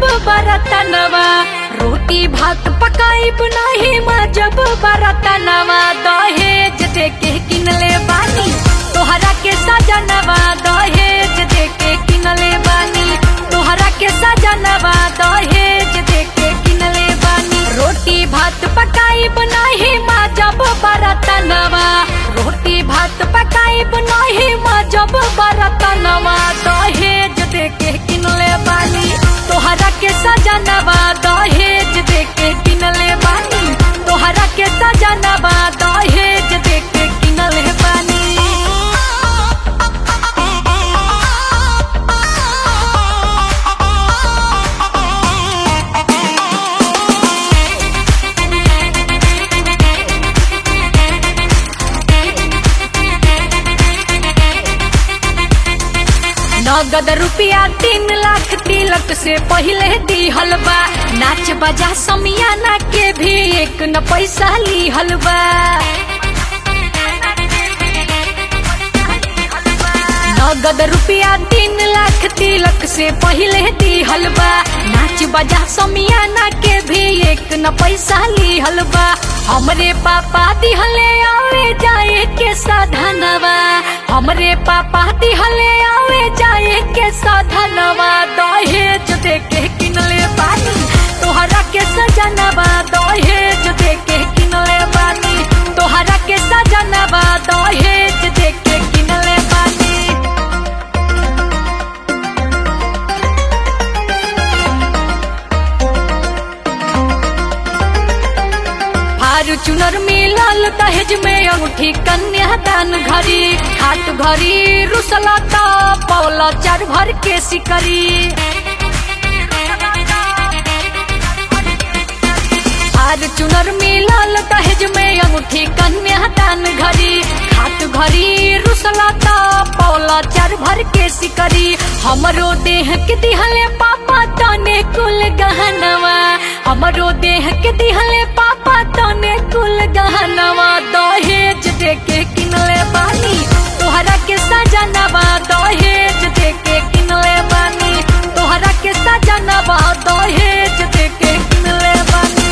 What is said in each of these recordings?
बरतनवा रोटी भात पकाई बनाही जब बरतनवा दहेज दे के किनले बानी तोहरा के सजनवा दहेज दे के किनले बानी तोहरा के सजनवा दहेज दे के किनले बानी रोटी भात पकाई बनाही जब बरतनवा रोटी भात पकाई बनाही जब बरतनवा दहेज दे के किनले बानी तोहरा के सजनवा दहेज दे के किनले बानी तोहरा के सजनवा दहेज दे के किनले बानी नगद रुपया तीन लाख तिलक से पहले दिहल बा नाच बजा समियाना के भी एक न पैसा लिहल बा नगद रुपया तीन लाख तिलक से पहले दिहल बा नाच बजा समियाना के भी एक न पैसा लिहल बा हमरे पापा दिहले आवे जाए के साधनवा हमरे पापा दिहले आवे जाए के साधनवा दहेज दे के किनले बानी तोहरा के सजनवा दहेज दे के किनले बानी तोहरा के सजनवा दहेज दे के किनले बानी फॉर्चूनर मिलल दहेज में अंगूठी कन्यादान घड़ी खाट घड़ी रुसला तो पौला चार भर के सिकरी फॉर्चूनर मिलल दहेज में अंगूठी कन्यादान घड़ी खाट घड़ी रुसला तो पौला चार भर के सिकरी हमरो देह के दिहले पापा तने कुल गहनवा हमरो देह के दिहले पापा तने कुल गहनवा दहेज दे के किनले बानी तोहरा के सजनवा दहेज दे के किनले बानी तोहरा के सजनवा दहेज दे के किनले बानी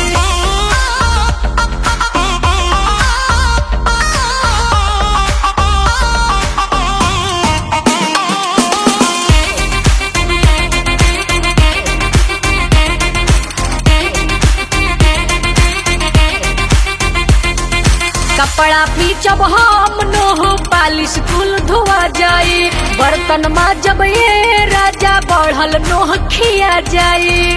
कपड़ा पीचब हम नोह पालिश कुल धोआ जाई बर्तन जब ये राजा बढ़ल नोह खिया जाई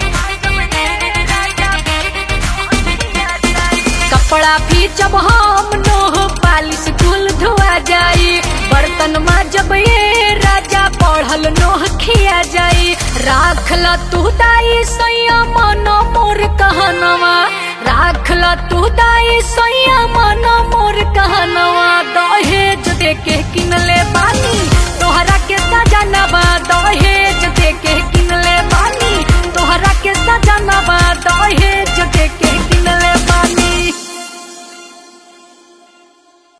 कपड़ा पीचब हम नोह पालिश कुल धोआ जाई बर्तन जब ये राजा बढ़ल नोह खिया जाई राखल तू दाई सैया मन मोर कहनवा राखल तू दाई सैया मन मोर कहनवा दहेज दे के किनले बानी